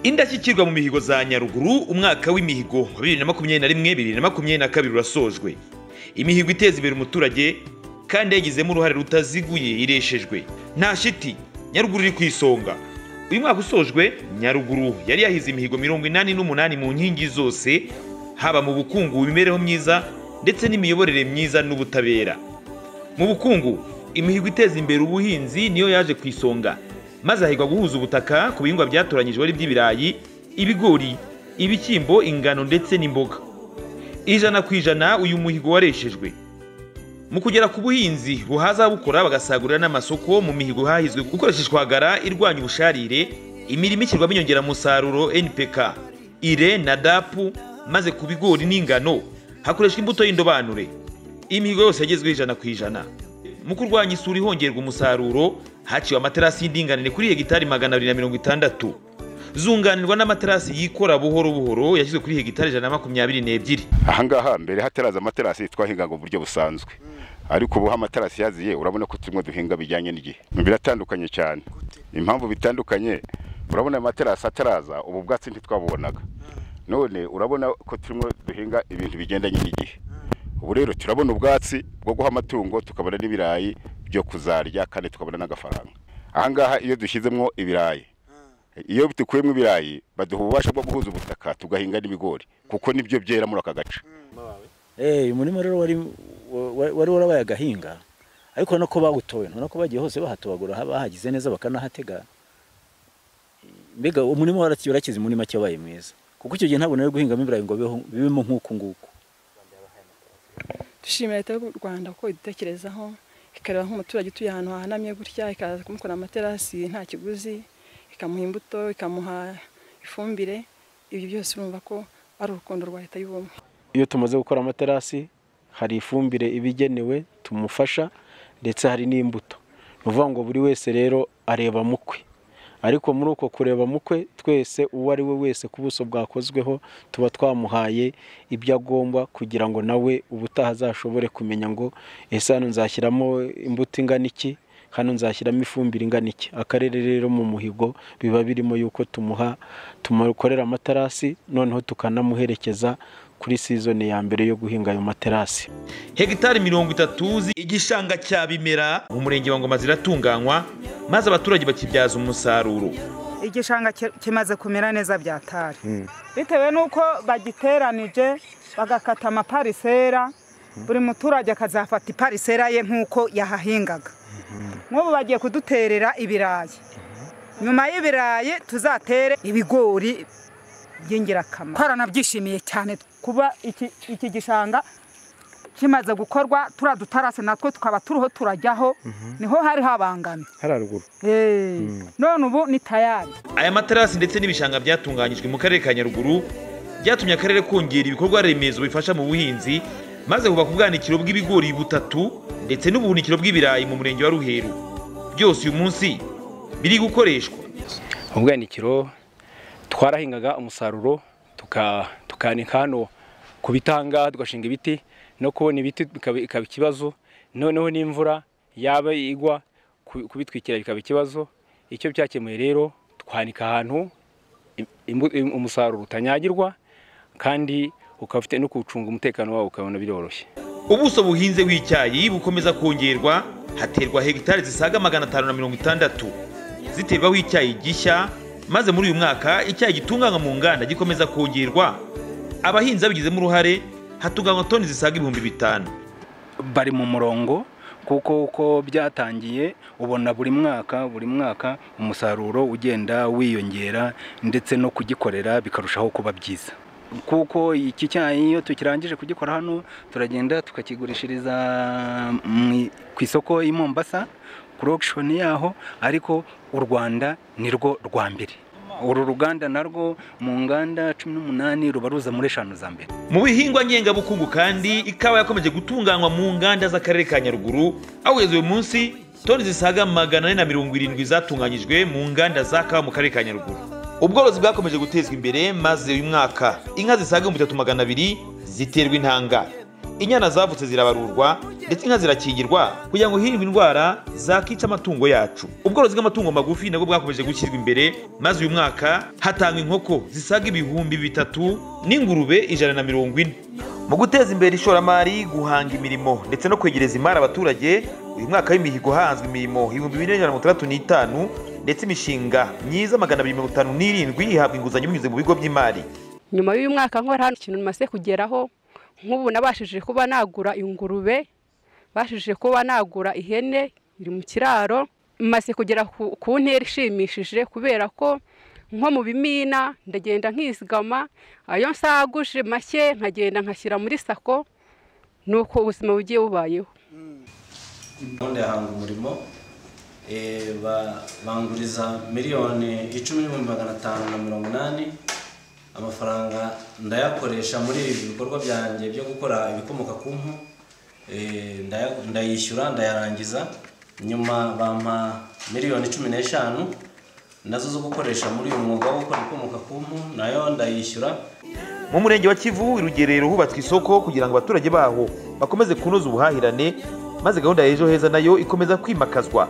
indashyikirwa mu mihigo za nyaruguru umwaka w'imihigo wa bibiri na makumyabiri na rimwe bibiri na makumyabiri na kabiri urasojwe imihigo iteza imbere umuturage kandi yagizemo uruhare rutaziguye ireshejwe nta shiti nyaruguru iri ku isonga uyu mwaka usojwe nyaruguru yari yahize imihigo mirongo inani n'umunani mu nkingi zose haba mu bukungu imibereho myiza ndetse n'imiyoborere myiza n'ubutabera mu bukungu imihigo iteza imbere ubuhinzi niyo yaje ku isonga maze hahigwa guhuza ubutaka ku bihingwa byatoranyijwe ari iby'ibirayi ibigori ibishyimbo ingano ndetse n'imboga ijana ku ijana uyu muhigo wareshejwe mu kugera ku buhinzi buhaza ababukora bagasagurira n'amasoko mu mihigo hahizwe gukoresheshwa hagara irwanya ubusharire imirimo ishyirwamo inyongeramusaruro npk ire na dapu maze ku bigori n'ingano hakoreshwa imbuto y'indobanure imihigo yose yagezweho ijana ku ijana mu kurwanya isuri hongerwa umusaruro haciwe amaterasi y'indinganire kuri hegitari magana abiri na mirongo itandatu zunganirwa n'amaterasi yikora buhoro buhoro yashyizwe kuri hegitari ijana na makumyabiri n'ebyiri ahangaha mbere hataraza amaterasi twahingaga uburyo busanzwe ariko ubu amaterasi yaziye urabona ko turimo duhinga bijyanye n'igihe biratandukanye cyane impamvu bitandukanye urabona amaterasi ataraza ubu bwatsi ntitwabubonaga none urabona ko turimo duhinga ibintu bigendanye n'igihe ubu rero turabona ubwatsi bwo guha amatungo tukabona n'ibirayi byo kuzarya kandi tukabona n'agafaranga ahangaha iyo dushyizemo ibirayi iyo dukuyemo ibirayi baduha ububasha bwo guhuza ubutaka tugahinga n'ibigori kuko nibyo byera muri aka gace umurima rero wari warabaye agahinga ariko urabona ko bawutoye urabona ko bagiye hose bahatobagura bahagize neza bakanahatega mbega umurima warakize muri make wabaye mwiza kuko icyo gihe ntabwo nari guhingamo ibirayi ngo bibemo nk'uku nguku dushimira leta y'u rwanda kuko idutekerezaho ikareba nk'umuturage utuye ahantu hahanamye gutya ikaza kumukora amaterasi nta kiguzi ikamuha imbuto ikamuha ifumbire ibyo byose urumva ko ari urukundo rwa leta y'ubumwe iyo tumaze gukora amaterasi hari ifumbire ibigenewe tumufasha ndetse hari n'imbuto ni ukuvuga ngo buri wese rero areba mukwe ariko muri uko kureba mukwe twese uwo ari we wese ku buso bwakozweho tuba twamuhaye ibyo agomba kugira ngo nawe ubutaha azashobore kumenya ngo ese hano nzashyiramo imbuto ingana iki hano nzashyiramo ifumbire ingana iki akarere rero mu muhigo biba birimo yuko tumuha tumukorera amaterasi noneho tukanamuherekeza kuri sizoni ya mbere yo guhinga ayo materasi hegitari mirongo itatu igishanga cya bimera mu murenge wa ngoma ziratunganywa maze abaturage bakibyaza umusaruro igishanga kimaze kumera neza byatari bitewe n'uko bagiteranije bagakata amaparisera buri muturage akazafata iparisera ye nk'uko yahahingaga nk'ubu bagiye kuduterera ibirayi nyuma y'ibirayi tuzatere ibigori by'ingirakamaro twaranabyishimiye cyane kuba iki gishanga kimaze gukorwa turiya dutarase natwo tukaba turiho turajyaho niho hari habangamye hararuguru none ubu ni tayari aya materasi ndetse n'ibishanga byatunganyijwe mu karere ka nyaruguru byatumye akarere kongera ibikorwa remezo bifasha mu buhinzi maze hubaka ubwanikiro bw'ibigori butatu ndetse n'ubuhunikiro bw'ibirayi mu murenge wa ruheru byose uyu munsi biri gukoreshwa ubwanikiro twarahingaga umusaruro tukanika hano ku bitanga tugashinga ibiti no kubona ibiti bikaba ikibazo noneho n'imvura yaba igwa kubitwikira bikaba ikibazo icyo byakemuye rero twanika ahantu umusaruro utanyagirwa kandi ukaba ufite no kuwucunga umutekano wawo ukabona biroroshye ubuso buhinze w'icyayi bukomeza kongerwa haterwa hegitari zisaga magana atanu na mirongo itandatu ziterwaho icyayi gishya maze muri uyu mwaka icyayi gitunganywa mu nganda gikomeza kongerwa abahinzi babigizemo uruhare hatunganywa toni zisaga ibihumbi bitanu bari mu murongo kuko uko byatangiye ubona buri mwaka buri mwaka umusaruro ugenda wiyongera ndetse no kugikorera bikarushaho kuba byiza kuko iki cyayi iyo tukirangije kugikora hano turagenda tukakigurishiriza ku isoko i Mombasa kuri okishoni yaho ariko u rwanda ni rwo rwa mbere uru ruganda narwo mu nganda cumi n'umunani ruba ruza muri eshanu za mbere mu bihingwa ngengabukungu kandi ikawa yakomeje gutunganywa mu nganda z'akarere ka nyaruguru aho kugeza uyu munsi toni zisaga magana ane na mirongo irindwi zatunganyijwe mu nganda za kawa mu karere ka nyaruguru ubworozi bwakomeje gutezwa imbere maze uyu mwaka inka zisaga ibihumbi bitatu magana abiri ziterwa intanga inyana zavutse zirabarurwa ndetse inka zirakingirwa kugira ngo hirindwe indwara zakica amatungo yacu ubworozi bw'amatungo magufi nabwo bwakomeje gushyirwa imbere maze uyu mwaka hatangwa inkoko zisaga ibihumbi bitatu n'ingurube ijana na mirongo ine mu guteza imbere ishoramari guhanga imirimo ndetse no kwegereza imari abaturage uyu mwaka w'imihigo hanzwe imirimo ibihumbi bine n'ijana na mirongo itandatu n'itanu ndetse imishinga myiza magana abiri mirongo itanu n'irindwi ihabwa inguzanyo binyuze mu bigo by'imari nyuma y'uyu mwaka nkora hano ikintu namaze kugeraho nk'ubu nabashije kuba nagura ingurube bashije kuba nagura ihene iri mu kiraro maze kugera ku ku ntera ishimishije kubera ko nko mu bimina ndagenda nkizigama ayo nsaguje make nkagenda nkashyira muri sako nuko ubuzima bugiye bubayeho gahunda ya hanga umurimo eh, ba- banguriza miliyoni icumi n'ibihumbi magana atanu na mirongo inani amafaranga ndayakoresha muri ibi bikorwa byanjye byo gukora ibikomoka ku mpu eh, ndaya- ndayishyura ndayarangiza nyuma bampa miliyoni cumi n'eshanu nazo zo gukoresha muri uyu mwuga wo gukora ibikomoka ku mpu nayo ndayishyura mu murenge wa kivu i rugerero hubatswe isoko kugira ngo abaturage baho bakomeze kunoza ubuhahirane maze gahunda ya ejo heza nayo ikomeza kwimakazwa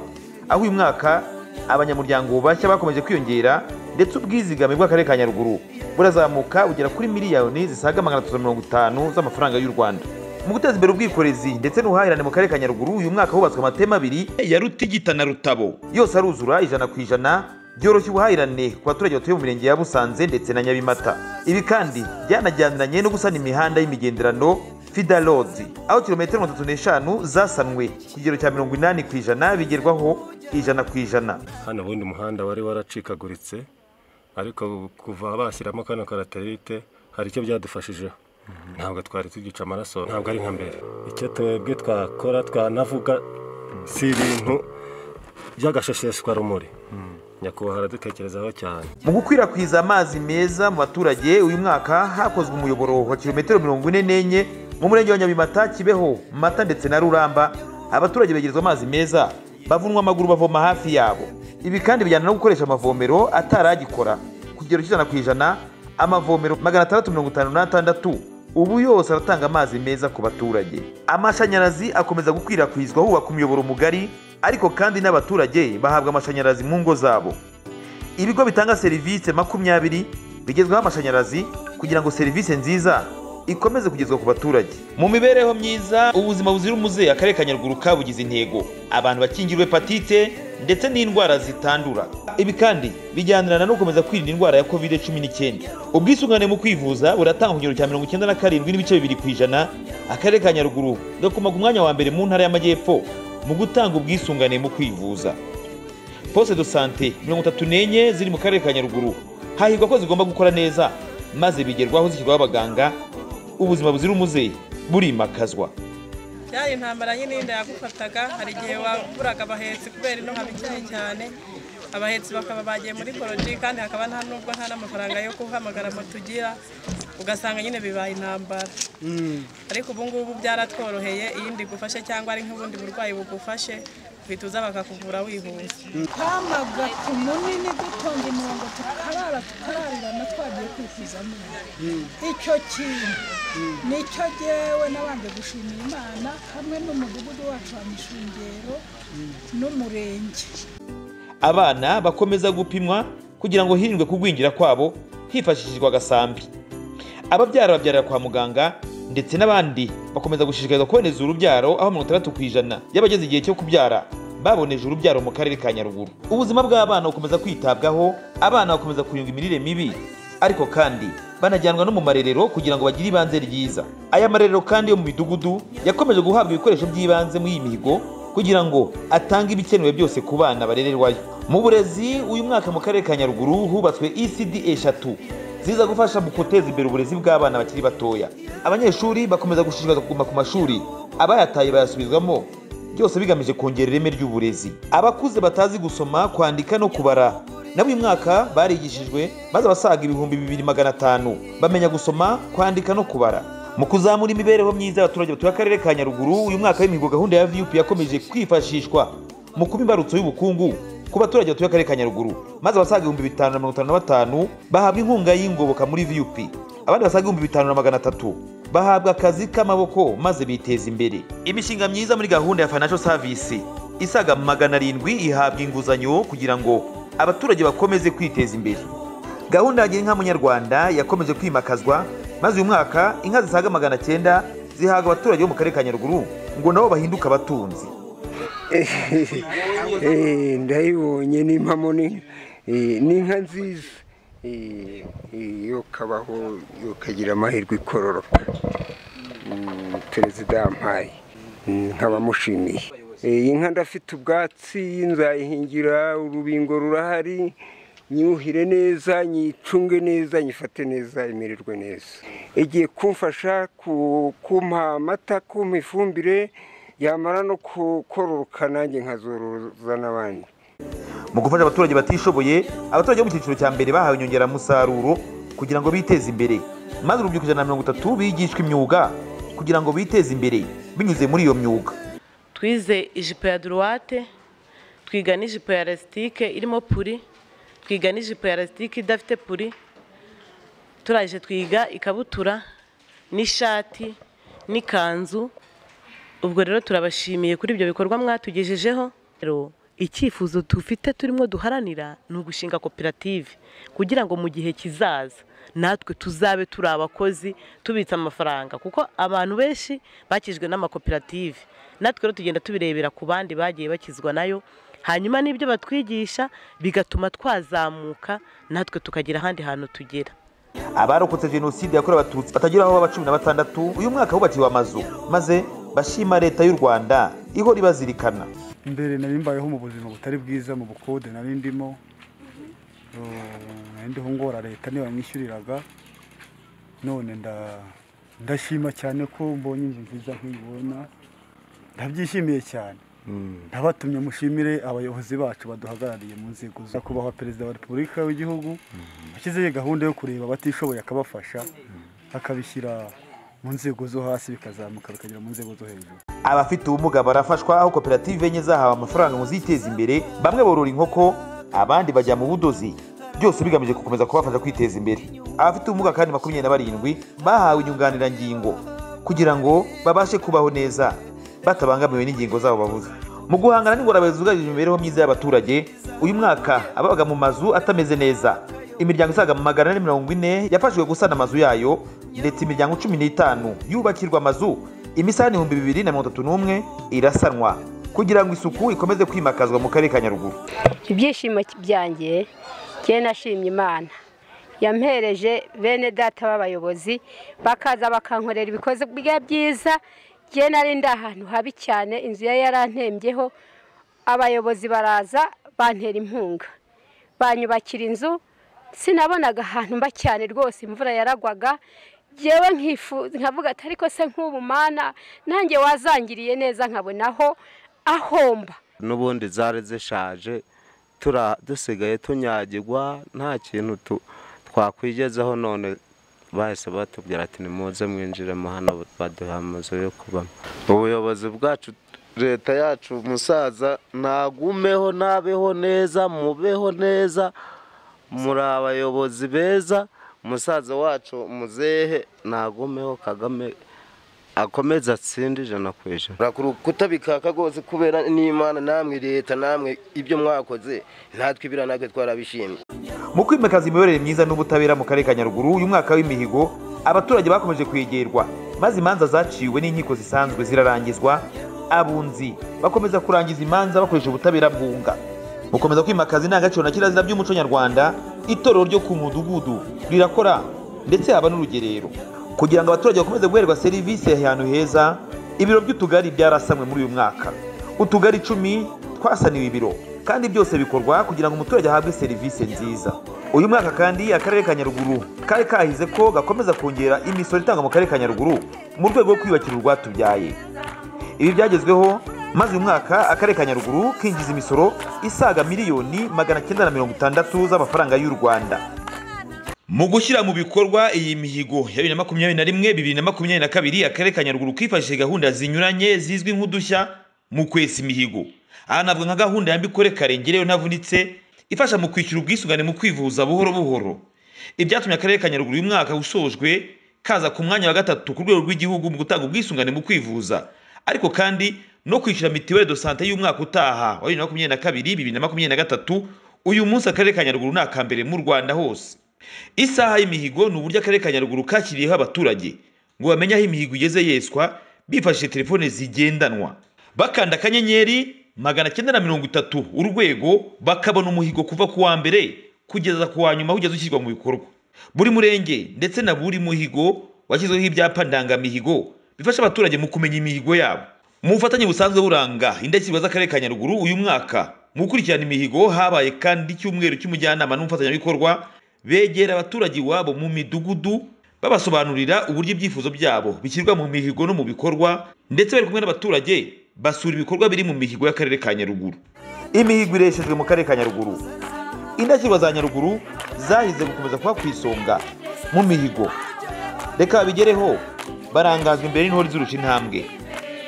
aho uyu mwaka abanyamuryango bashya bakomeje kwiyongera ndetse ubwizigame bw'akarere ka nyaruguru burazamuka bugera kuri miliyoni zisaga magana atatu na mirongo itanu z'amafaranga y'u rwanda mu guteza imbere ubwikorezi ndetse n'ubuhahirane mu karere ka nyaruguru uyu mwaka hubatswe amatema abiri ya rutigita na rutabo yose aruzura ijana ku ijana byoroshya ubuhahirane ku baturage batuye mu mirenge ya Busanze ndetse na Nyabimata ibi kandi byanajyaniranye no gusana imihanda y'imigenderano Fida Road aho kilometero mirongo itatu n'eshanu zasanwe ku kigero cya mirongo inani ku ijana bigerwaho ijana ku ijana hano ubundi umuhanda wari waracikaguritse ariko kuva bashyiramo kano karaterite hari icyo byadufashijeho ntabwo twari tugica amaraso ntabwo ari nka mbere icyo twebwe twakora twanavuga si ibintu by'agashesheshwarumuri nyakubahwa aradutekerezaho cyane mu gukwirakwiza amazi meza mu baturage uyu mwaka hakozwe umuyoboro wa kilometero mirongo ine n'enye mu murenge wa nyabimata kibeho mata ndetse na ruramba abaturage begerezwa amazi meza bavunwa amaguru bavoma hafi yabo ibi kandi bijyana no gukoresha amavomero ataragikora ku kigero cy'ijana ku ijana amavomero magana atandatu mirongo itanu n'atandatu ubu yose aratanga amazi meza ku baturage amashanyarazi akomeza gukwirakwizwa hubakwa umuyoboro mugari ariko kandi n'abaturage bahabwa amashanyarazi mu ngo zabo ibigo bitanga serivisi makumyabiri bigezweho amashanyarazi kugira ngo serivisi nziza ikomeze kugezwa ku baturage mu mibereho myiza ubuzima buzira umuze akarere ka nyaruguru kabugize intego abantu bakingirwa hepatite ndetse n'indwara zitandura ibi kandi bijyanirana no gukomeza kwirinda indwara ya covid cumi n'icyenda ubwisungane mu kwivuza buratanga ku kigero cya mirongo icyenda na karindwi n'ibice bibiri ku ijana akarere ka nyaruguru gakomaga umwanya wa mbere mu ntara y'amajyepfo mu gutanga ubwisungane mu kwivuza poste de sante mirongo itatu n'enye ziri mu karere ka nyaruguru hahirwa ko zigomba gukora neza maze bigerwaho zishyirwaho abaganga ubuzima buzira umuze burimakazwa byari intambara nyine y'inda yagufataga hari igihe waburaga abahetsi kubera ino haba ikennye cyane abahetsi bakaba bagiye muri poroji kandi hakaba nta nubwo nta n'amafaranga yo guhamagara moto ugira ugasanga nyine bibaye intambara ariko ubu ngubu byaratworoheye iyo inda igufashe cyangwa ari nk'ubundi burwayi bugufashe uhita uza bakakuvura wihuse twamaga ku munini dutonda umurongo tukarara tukararirana twagiye kwifuza amenyo icyo kintu nicyo jyewe nabanje gushimira imana hamwe n'umudugudu wacu wa mishungero n'umurenge abana bakomeza gupimwa kugira ngo hirindwe kugwingira kwabo hifashishijwe agasambi ababyara babyarira kwa muganga ndetse n'abandi bakomeza gushishikarizwa kuboneza urubyaro aho mirongo itandatu ku ijana y'abageze igihe cyo kubyara baboneje urubyaro mu karere ka nyaruguru ubuzima bw'abana bukomeza kwitabwaho abana bakomeza kurindwa imirire mibi ariko kandi banajyanwa no mu marerero kugira ngo bagire ibanze ryiza aya marerero kandi yo mu midugudu yakomeje guhabwa ibikoresho by'ibanze muri iyi mihigo kugira ngo atange ibikenewe byose ku bana barererwayo mu burezi uyu mwaka mu karere ka nyaruguru hubatswe ecd eshatu ziza gufasha mu guteza imbere uburezi bw'abana bakiri batoya abanyeshuri bakomeza gushishikarizwa kuguma ku mashuri abayataye bayasubizwamo byose bigamije kongera ireme ry'uburezi abakuze batazi gusoma kwandika no kubara nabo uyu mwaka barigishijwe maze abasaga ibihumbi bibiri magana atanu bamenya gusoma kwandika no kubara mu kuzamura imibereho myiza y'abaturage batuye akarere ka nyaruguru uyu mwaka w'imihigo gahunda ya vup yakomeje kwifashishwa mu kuba imbarutso y'ubukungu ku baturage batuye akarere ka nyaruguru maze abasaga ibihumbi bitanu na mirongo itanu na batanu bahabwa inkunga y'ingoboka muri vup abandi basaga ibihumbi bitanu na magana atatu bahabwa akazi k'amaboko maze biteza imbere imishinga myiza muri gahunda ya financial service isaga magana arindwi ihabwa inguzanyo kugira ngo abaturage bakomeze kwiteza imbere gahunda ya inka munyarwanda yakomeje kwimakazwa maze uyu mwaka inka zisaga magana cyenda zihabwa abaturage bo mu karere ka nyaruguru ngo nabo bahinduke abatunzi Eh, ndayibonye ni impamo ni eh, ni inka nziza Eh, eh, yo kabaho yo kagira amahirwe ikororoka Mm, perezida yampaye Mm, nkaba mushimiye Eh, inka ndafite ubwatsi nzayihingira urubingo rurahari nyuhire neza nyicunge neza nyifate neza imererwe neza igiye kumfasha ku- kumpa amata kumpa ifumbire yamara no kukororoka nanjye nkazoroza n'abandi mu gufasha abaturage batishoboye abaturage bo mu cyiciro cya mbere bahawe inyongeramusaruro kugira ngo biteze imbere maze urubyiruko ijana na mirongo itatu bigishwa imyuga kugira ngo biteze imbere binyuze muri iyo myuga twize ijipo ya duruwate twiga n'ijipo ya lasitike irimo puri twiga n'ijipo ya lasitike idafite puri turaje twiga ikabutura n'ishati n'ikanzu ubwo rero turabashimiye kuri ibyo bikorwa mwatugejejeho rero icyifuzo dufite turimo duharanira ni ugushinga koperative kugira ngo mu gihe kizaza natwe tuzabe turi abakozi tubitsa amafaranga kuko abantu benshi bakijwe n'amakoperative natwe rero tugenda tubirebera ku bandi bagiye bakizwa nayo hanyuma n'ibyo batwigisha bigatuma twazamuka natwe tukagira ahandi hantu tugera abarokotse jenoside yakorewe abatutsi batagera aho baba cumi na batandatu uyu mwaka hubakiwe amazu maze bashima leta y'u rwanda ihora ibazirikana mbere nari mbayeho mu buzima butari bwiza mu bukode nari ndimo Eh, nari ndiho ngora leta niyo yamwishyuriraga none nda- ndashima cyane ko mbonye inzu nziza nk'iyibona ndabyishimiye cyane ndabatumye mushimire abayobozi bacu baduhagarariye mu nzego zo kubaho perezida wa repubulika w'igihugu washyizeho gahunda yo kureba abatishoboye akabafasha akabishyira mu nzego zo hasi bikazamuka bikagera mu nzego zo hejuru abafite ubumuga barafashwa aho koperative enye zahawe amafaranga ngo ziteze imbere bamwe borora inkoko abandi bajya mu budozi byose bigamije gukomeza kubafasha kwiteza imbere abafite ubumuga kandi makumyabiri na barindwi bahawe inyunganirangingo kugira ngo babashe kubaho neza batabangamiwe n'ingingo zabo babuze mu guhangana n'ingorane zugarije imibereho myiza y'abaturage uyu mwaka ababaga mu mazu atameze neza imiryango isaga magana ane mirongo ine yafashijwe gusana amazu yayo ndetse imiryango cumi n'itanu yubakirwa amazu imisarane ibihumbi bibiri na mirongo itatu n'umwe irasanwa kugira ngo isuku ikomeze kwimakazwa mu karere ka nyaruguru ibyishimo byanjye njye nashimye imana yampereje bene data b'abayobozi bakaza bakankorera ibikozi bya byiza njye nari ndi ahantu habi cyane inzu yari yarantembyeho abayobozi baraza bantera inkunga banyubakira inzu sinabonaga ahantu mba cyane rwose imvura yaragwaga ngewe nkifuza nkavuga ati ariko se nk'ubu mana nanjye wazangiriye neza nkabonaho ahomba n'ubundi zari zishaje tura- dusigaye tunyagirwa nta kintu tu- twakwigezaho none bahise batubwira ati nimuze mwinjiremo hano baduha amazu yo kubamo ubuyobozi bwacu leta yacu musaza nagumeho nabeho neza mubeho neza muri abayobozi beza musaza wacu muzehe nagumeho kagame akomeza atsinde ijana ku ijana kutabikaka rwose kubera n'imana namwe leta namwe ibyo mwakoze natwe ibira natwe twarabishimye mu kwimakaza imiyoborere myiza n'ubutabera mu karere ka nyaruguru uyu mwaka w'imihigo abaturage bakomeje kwegerwa maze imanza zaciwe n'inkiko zisanzwe zirarangizwa abunzi bakomeza kurangiza imanza bakoresha ubutabera bwunga gukomeza kwimakaza indangagaciro na kirazira by'umuco nyarwanda itorero ryo ku mudugudu rirakora ndetse haba n'urugerero kugira ngo abaturage bakomeze guherwa serivisi ahantu heza ibiro by'utugari byarasanwe muri uyu mwaka utugari icumi twasaniwe ibiro kandi byose bikorwa kugira ngo umuturage ahabwe serivisi nziza uyu mwaka kandi akarere ka nyaruguru kari kahize ko gakomeza kongera imisoro itangwa mu karere ka nyaruguru mu rwego rwo kwiyubakira urwatubyaye ibi byagezweho maze uyu mwaka akarere ka nyaruguru kinjiza imisoro isaga miliyoni magana cyenda na mirongo itandatu z'amafaranga y'u rwanda mu gushyira mu bikorwa iyi mihigo ya bibiri na makumyabiri na rimwe bibiri na makumyabiri na kabiri akarere ka nyaruguru kifashishije gahunda zinyuranye zizwi nk'udushya mu kwesa imihigo aha navuga nka gahunda yambikore karengereyo ntavunitse ifasha mu kwishyura ubwisungane mu kwivuza buhoro buhoro ibyatumye akarere ka nyaruguru uyu mwaka usojwe kaza ku mwanya wa gatatu ku rwego rw'igihugu mu gutanga ubwisungane mu kwivuza ariko kandi no kwishyura mitiweli do sante y'umwaka utaha wa bibiri na makumyabiri na kabiri bibiri na makumyabiri na gatatu uyu munsi akarere ka nyaruguru ni aka mbere mu rwanda hose isaha y'imihigo ni uburyo akarere ka nyaruguru kashyiriyeho abaturage ngo bamenye aho imihigo igeze yeswa bifashishije telefone zigendanwa bakanda akanyenyeri magana cyenda na mirongo itatu urwego bakabona umuhigo kuva ku wa mbere kugeza ku wa nyuma ugeze ushyirwa mu bikorwa buri murenge ndetse na buri muhigo washyizweho ibyapa ndangamihigo bifasha abaturage mu kumenya imihigo yabo mu bufatanye busanzwe buranga indashyikirwa z'akarere ka nyaruguru uyu mwaka mu gukurikirana imihigo habaye kandi icyumweru cy'umujyanama n'umufatanyabikorwa begera abaturage iwabo mu midugudu babasobanurira uburyo ibyifuzo byabo bishyirwa mu mihigo no mu bikorwa ndetse bari kumwe n'abaturage basura ibikorwa biri mu mihigo y'akarere ka nyaruguru imihigo ireshejwe mu karere ka nyaruguru indashyikirwa za nyaruguru zahize gukomeza kuba ku isonga mu mihigo reka babigereho barangazwa imbere n'intore z'urusha intambwe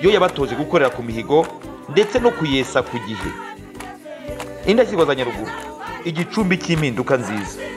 yo yabatoje gukorera ku mihigo ndetse no kuyesa ku gihe indashyikirwa za nyaruguru igicumbi cy'impinduka nziza